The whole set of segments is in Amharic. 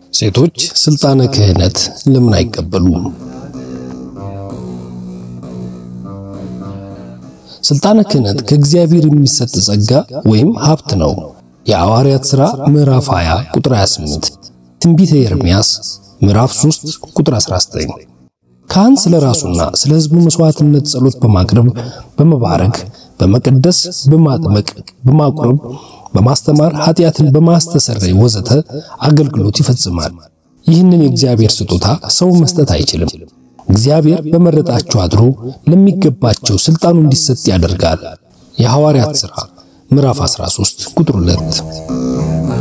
ሴቶች ስልጣነ ክህነት ለምን አይቀበሉም? ስልጣነ ክህነት ከእግዚአብሔር የሚሰጥ ጸጋ ወይም ሀብት ነው። የሐዋርያት ሥራ ምዕራፍ 20 ቁጥር 28፣ ትንቢተ ኤርምያስ ምዕራፍ 3 ቁጥር 19። ካህን ስለ ራሱና ስለ ሕዝቡ መስዋዕትነት ጸሎት በማቅረብ በመባረክ፣ በመቀደስ፣ በማጥመቅ፣ በማቁረብ፣ በማስተማር፣ ኃጢአትን በማስተሰረይ ወዘተ አገልግሎት ይፈጽማል። ይህንን የእግዚአብሔር ስጦታ ሰው መስጠት አይችልም። እግዚአብሔር በመረጣቸው አድሮ ለሚገባቸው ስልጣኑ እንዲሰጥ ያደርጋል። የሐዋርያት ሥራ ምዕራፍ 13 ቁጥር 2።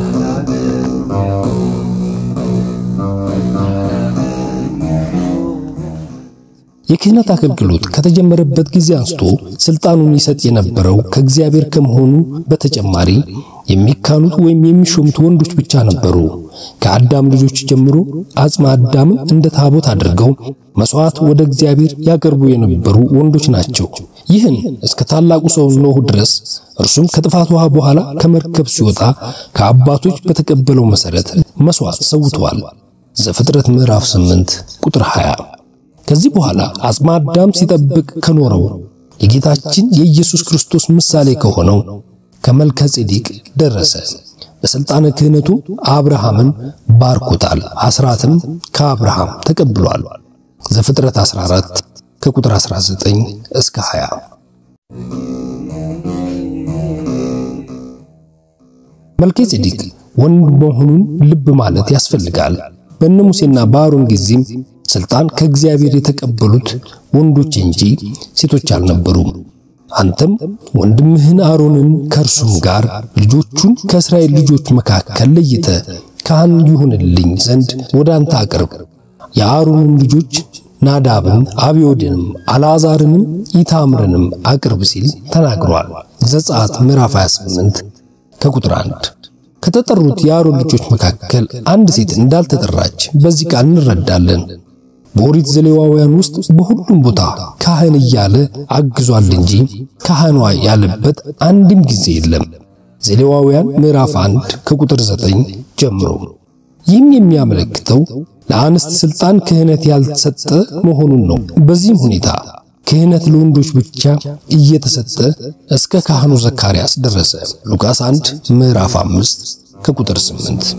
የክህነት አገልግሎት ከተጀመረበት ጊዜ አንስቶ ስልጣኑን ይሰጥ የነበረው ከእግዚአብሔር ከመሆኑ በተጨማሪ የሚካኑት ወይም የሚሾሙት ወንዶች ብቻ ነበሩ። ከአዳም ልጆች ጀምሮ አጽመ አዳምን እንደ ታቦት አድርገው መስዋዕት ወደ እግዚአብሔር ያቀርቡ የነበሩ ወንዶች ናቸው። ይህን እስከ ታላቁ ሰው ኖህ ድረስ እርሱም ከጥፋት ውሃ በኋላ ከመርከብ ሲወጣ ከአባቶች በተቀበለው መሰረት መስዋዕት ሰውተዋል። ዘፍጥረት ምዕራፍ 8 ቁጥር 20። ከዚህ በኋላ አጽመ አዳም ሲጠብቅ ከኖረው የጌታችን የኢየሱስ ክርስቶስ ምሳሌ ከሆነው ከመልከ ጼዴቅ ደረሰ። በሥልጣነ ክህነቱ አብርሃምን ባርኮታል። አስራትም ከአብርሃም ተቀብሏል። ዘፍጥረት 14 ከቁጥር 19 እስከ 20። መልከ ጼዴቅ ወንድ መሆኑን ልብ ማለት ያስፈልጋል። በእነ ሙሴና በአሮን ጊዜም ስልጣን ከእግዚአብሔር የተቀበሉት ወንዶች እንጂ ሴቶች አልነበሩም። አንተም ወንድምህን አሮንን ከእርሱም ጋር ልጆቹን ከእስራኤል ልጆች መካከል ለይተ ካህን ይሁንልኝ ዘንድ ወደ አንተ አቅርብ። የአሮንን ልጆች ናዳብን፣ አብዮድንም፣ አልዓዛርንም ኢታምርንም አቅርብ ሲል ተናግሯል። ዘጸአት ምዕራፍ 28 ከቁጥር 1 ከተጠሩት የአሮን ልጆች መካከል አንድ ሴት እንዳልተጠራች በዚህ ቃል እንረዳለን። በኦሪት ዘሌዋውያን ውስጥ በሁሉም ቦታ ካህን እያለ አግዟል እንጂ ካህኗ ያለበት አንድም ጊዜ የለም። ዘሌዋውያን ምዕራፍ 1 ከቁጥር 9 ጀምሮ። ይህም የሚያመለክተው ለአንስት ስልጣን ክህነት ያልተሰጠ መሆኑን ነው። በዚህም ሁኔታ ክህነት ለወንዶች ብቻ እየተሰጠ እስከ ካህኑ ዘካርያስ ደረሰ። ሉቃስ 1 ምዕራፍ 5 ከቁጥር 8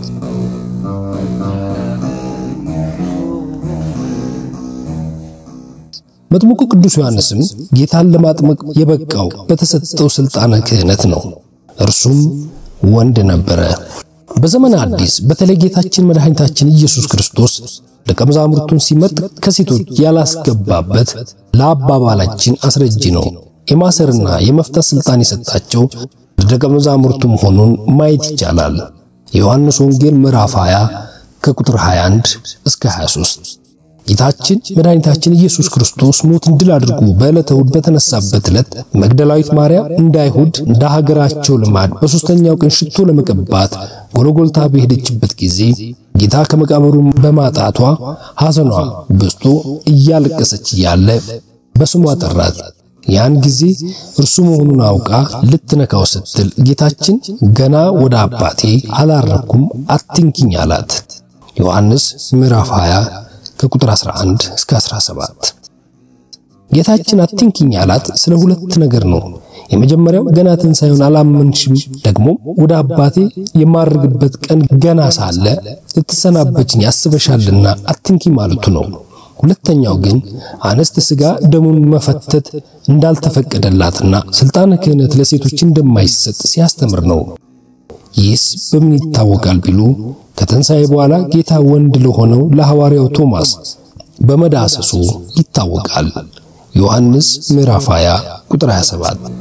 መጥምቁ ቅዱስ ዮሐንስም ጌታን ለማጥመቅ የበቃው በተሰጠው ስልጣነ ክህነት ነው። እርሱም ወንድ ነበረ። በዘመነ አዲስ በተለይ ጌታችን መድኃኒታችን ኢየሱስ ክርስቶስ ደቀ መዛሙርቱን ሲመጥ ከሴቶች ያላስገባበት ለአባባላችን አስረጂ ነው። የማሰርና የመፍታት ስልጣን የሰጣቸው ለደቀ መዛሙርቱ መሆኑን ማየት ይቻላል። የዮሐንስ ወንጌል ምዕራፍ 20 ከቁጥር 21 እስከ 23 ጌታችን መድኃኒታችን ኢየሱስ ክርስቶስ ሞትን ድል አድርጎ በዕለተ እሑድ በተነሳበት ዕለት መግደላዊት ማርያም እንደ አይሁድ እንደ ሀገራቸው ልማድ በሦስተኛው ቀን ሽቶ ለመቀባት ጎልጎልታ በሄደችበት ጊዜ ጌታ ከመቃብሩ በማጣቷ ሐዘኗ በዝቶ እያለቀሰች እያለ በስሟ ጠራት። ያን ጊዜ እርሱ መሆኑን አውቃ ልትነካው ስትል ጌታችን ገና ወደ አባቴ አላረኩም አትንኪኝ አላት። ዮሐንስ ምዕራፍ 20 ከቁጥር 11 እስከ 17 ጌታችን አትንኪኝ አላት ስለ ሁለት ነገር ነው። የመጀመሪያው ገና ትንሣኤውን አላመንሽም፣ ደግሞ ወደ አባቴ የማርግበት ቀን ገና ሳለ ልትሰናበችኝ ያስበሻልና አትንኪኝ ማለቱ ነው። ሁለተኛው ግን አንስት ሥጋ ደሙን መፈተት እንዳልተፈቀደላትና ስልጣነ ክህነት ለሴቶች እንደማይሰጥ ሲያስተምር ነው። ይህስ በምን ይታወቃል ቢሉ ከትንሣኤ በኋላ ጌታ ወንድ ለሆነው ለሐዋርያው ቶማስ በመዳሰሱ ይታወቃል። ዮሐንስ ምዕራፍ 20 ቁጥር 27።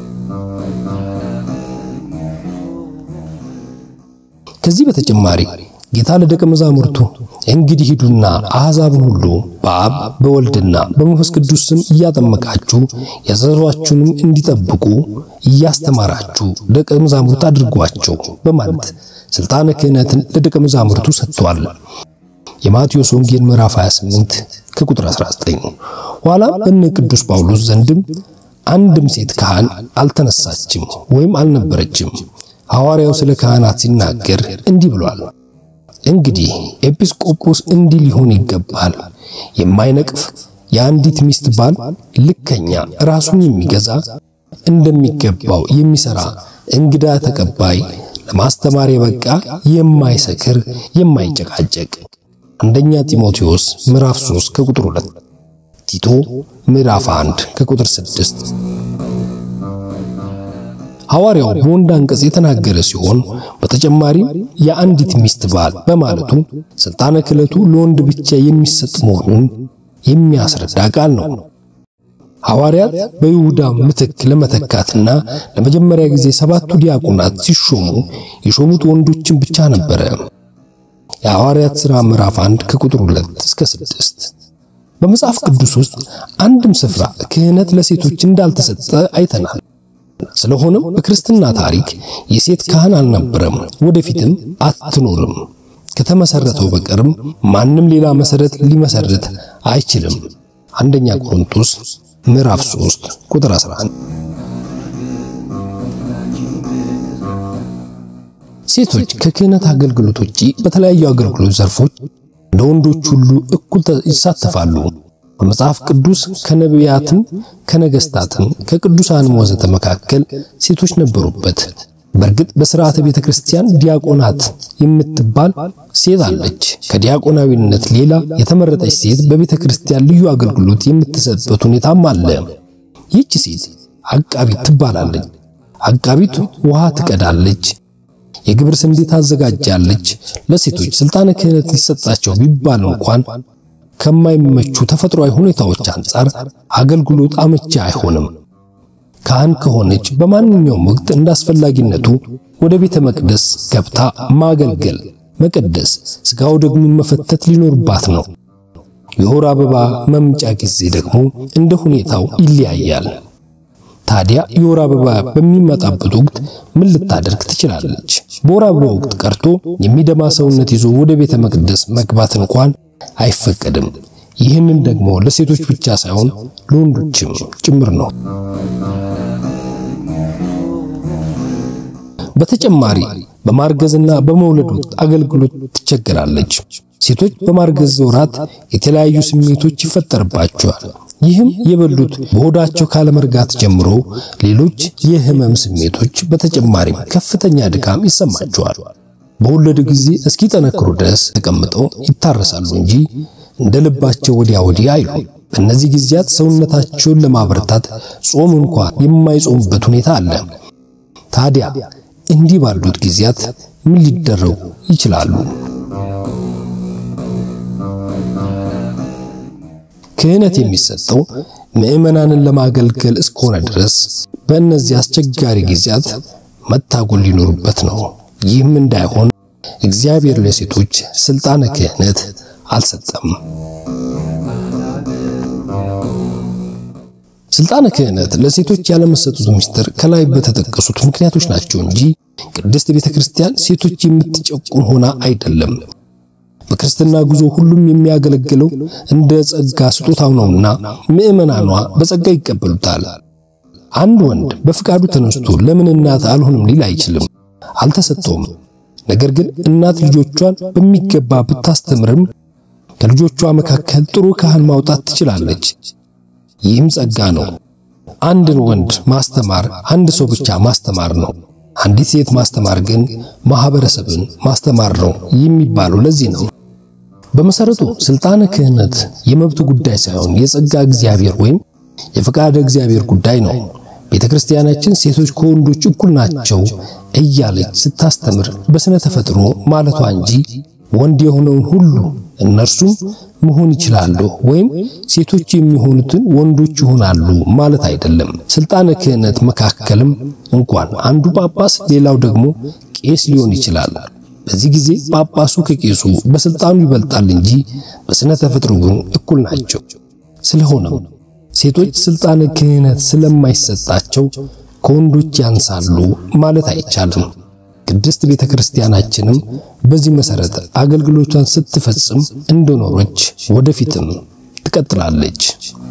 ከዚህ በተጨማሪ ጌታ ለደቀ መዛሙርቱ እንግዲህ ሂዱና አሕዛብን ሁሉ በአብ በወልድና በመንፈስ ቅዱስ ስም እያጠመቃችሁ ያዘዟችሁንም እንዲጠብቁ እያስተማራችሁ ደቀ መዛሙርት አድርጓቸው በማለት ስልጣነ ክህነትን ለደቀ መዛሙርቱ ሰጥቷል። የማቴዎስ ወንጌል ምዕራፍ 28 ከቁጥር 19። ኋላ በነ ቅዱስ ጳውሎስ ዘንድም አንድም ሴት ካህን አልተነሳችም ወይም አልነበረችም። ሐዋርያው ስለ ካህናት ሲናገር እንዲህ ብሏል። እንግዲህ ኤጲስቆጶስ እንዲህ ሊሆን ይገባል፣ የማይነቅፍ የአንዲት ሚስት ባል፣ ልከኛ፣ ራሱን የሚገዛ እንደሚገባው የሚሰራ፣ እንግዳ ተቀባይ፣ ለማስተማር የበቃ፣ የማይሰክር፣ የማይጨቃጨቅ። አንደኛ ጢሞቴዎስ ምዕራፍ 3 ከቁጥር 2፣ ቲቶ ምዕራፍ 1 ከቁጥር 6። ሐዋርያው በወንድ አንቀጽ የተናገረ ሲሆን በተጨማሪም የአንዲት ሚስት ባል በማለቱ ስልጣነ ክህነቱ ለወንድ ብቻ የሚሰጥ መሆኑን የሚያስረዳ ቃል ነው። ሐዋርያት በይሁዳ ምትክ ለመተካትና ለመጀመሪያ ጊዜ ሰባቱ ዲያቆናት ሲሾሙ የሾሙት ወንዶችን ብቻ ነበረ። የሐዋርያት ሥራ ምዕራፍ 1 ከቁጥር 2 እስከ 6። በመጽሐፍ ቅዱስ ውስጥ አንድም ስፍራ ክህነት ለሴቶች እንዳልተሰጠ አይተናል። ስለሆነም በክርስትና ታሪክ የሴት ካህን አልነበረም፣ ወደፊትም አትኖርም። ከተመሰረተው በቀርም ማንም ሌላ መሰረት ሊመሰርት አይችልም። አንደኛ ቆሮንቶስ ምዕራፍ 3 ቁጥር 11። ሴቶች ከክህነት አገልግሎት ውጪ በተለያዩ አገልግሎት ዘርፎች እንደ ወንዶች ሁሉ እኩል ይሳተፋሉ። በመጽሐፍ ቅዱስ ከነቢያትም ከነገስታትም ከቅዱሳንም ወዘተ መካከል ሴቶች ነበሩበት። በእርግጥ በሥርዓተ ቤተ ክርስቲያን ዲያቆናት የምትባል ሴት አለች። ከዲያቆናዊነት ሌላ የተመረጠች ሴት በቤተ ክርስቲያን ልዩ አገልግሎት የምትሰጥበት ሁኔታም አለ። ይህች ሴት አቃቢት ትባላለች። አቃቢት ውሃ ትቀዳለች፣ የግብር ስንዴ ታዘጋጃለች። ለሴቶች ስልጣነ ክህነት ሊሰጣቸው ቢባል እንኳን ከማይመቹ ተፈጥሯዊ ሁኔታዎች አንጻር አገልግሎት አመቺ አይሆንም። ካህን ከሆነች በማንኛውም ወቅት እንዳስፈላጊነቱ ወደ ቤተ መቅደስ ገብታ ማገልገል፣ መቀደስ፣ ስጋው ደግሞ መፈተት ሊኖርባት ነው። የወር አበባ መምጫ ጊዜ ደግሞ እንደ ሁኔታው ይለያያል። ታዲያ የወር አበባ በሚመጣበት ወቅት ምን ልታደርግ ትችላለች? በወር አበባ ወቅት ቀርቶ የሚደማ ሰውነት ይዞ ወደ ቤተ መቅደስ መግባት እንኳን አይፈቀድም። ይህንን ደግሞ ለሴቶች ብቻ ሳይሆን ለወንዶችም ጭምር ነው። በተጨማሪ በማርገዝና በመውለድ ወቅት አገልግሎት ትቸገራለች። ሴቶች በማርገዝ ወራት የተለያዩ ስሜቶች ይፈጠርባቸዋል። ይህም የበሉት በሆዳቸው ካለመርጋት ጀምሮ ሌሎች የህመም ስሜቶች፣ በተጨማሪም ከፍተኛ ድካም ይሰማቸዋል። በወለዱ ጊዜ እስኪጠነክሩ ድረስ ተቀምጠው ይታረሳሉ እንጂ እንደ ልባቸው ወዲያ ወዲህ አይሉ። በእነዚህ ጊዜያት ሰውነታቸውን ለማበረታት ጾም እንኳን የማይጾሙበት ሁኔታ አለ። ታዲያ እንዲህ ባሉት ጊዜያት ምን ሊደረጉ ይችላሉ? ክህነት የሚሰጠው ምዕመናንን ለማገልገል እስከሆነ ድረስ በእነዚህ አስቸጋሪ ጊዜያት መታጎል ሊኖርበት ነው። ይህም እንዳይሆን እግዚአብሔር ለሴቶች ስልጣነ ክህነት አልሰጠም። ስልጣነ ክህነት ለሴቶች ያለመሰጠቱ ምስጢር ከላይ በተጠቀሱት ምክንያቶች ናቸው እንጂ ቅድስት ቤተ ክርስቲያን ሴቶች የምትጨቁን ሆና አይደለም። በክርስትና ጉዞ ሁሉም የሚያገለግለው እንደ ጸጋ ስጦታው ነውና ምዕመናኗ በጸጋ ይቀበሉታል። አንድ ወንድ በፍቃዱ ተነስቶ ለምን እናት አልሆንም ሊል አይችልም፣ አልተሰጠውም። ነገር ግን እናት ልጆቿን በሚገባ ብታስተምርም ከልጆቿ መካከል ጥሩ ካህን ማውጣት ትችላለች። ይህም ጸጋ ነው። አንድን ወንድ ማስተማር አንድ ሰው ብቻ ማስተማር ነው። አንዲት ሴት ማስተማር ግን ማህበረሰብን ማስተማር ነው የሚባለው ለዚህ ነው። በመሰረቱ ስልጣነ ክህነት የመብት ጉዳይ ሳይሆን የጸጋ እግዚአብሔር ወይም የፈቃደ እግዚአብሔር ጉዳይ ነው። ቤተ ክርስቲያናችን ሴቶች ከወንዶች እኩል ናቸው እያለች ስታስተምር በስነ ተፈጥሮ ማለቷ እንጂ ወንድ የሆነውን ሁሉ እነርሱም መሆን ይችላሉ ወይም ሴቶች የሚሆኑትን ወንዶች ይሆናሉ ማለት አይደለም። ስልጣነ ክህነት መካከልም እንኳን አንዱ ጳጳስ ሌላው ደግሞ ቄስ ሊሆን ይችላል። በዚህ ጊዜ ጳጳሱ ከቄሱ በስልጣኑ ይበልጣል እንጂ በስነ ተፈጥሮ ግን እኩል ናቸው። ስለሆነም ሴቶች ስልጣነ ክህነት ስለማይሰጣቸው ከወንዶች ያንሳሉ ማለት አይቻልም። ቅድስት ቤተ ክርስቲያናችንም በዚህ መሰረት አገልግሎቷን ስትፈጽም እንደኖረች ወደፊትም ትቀጥላለች።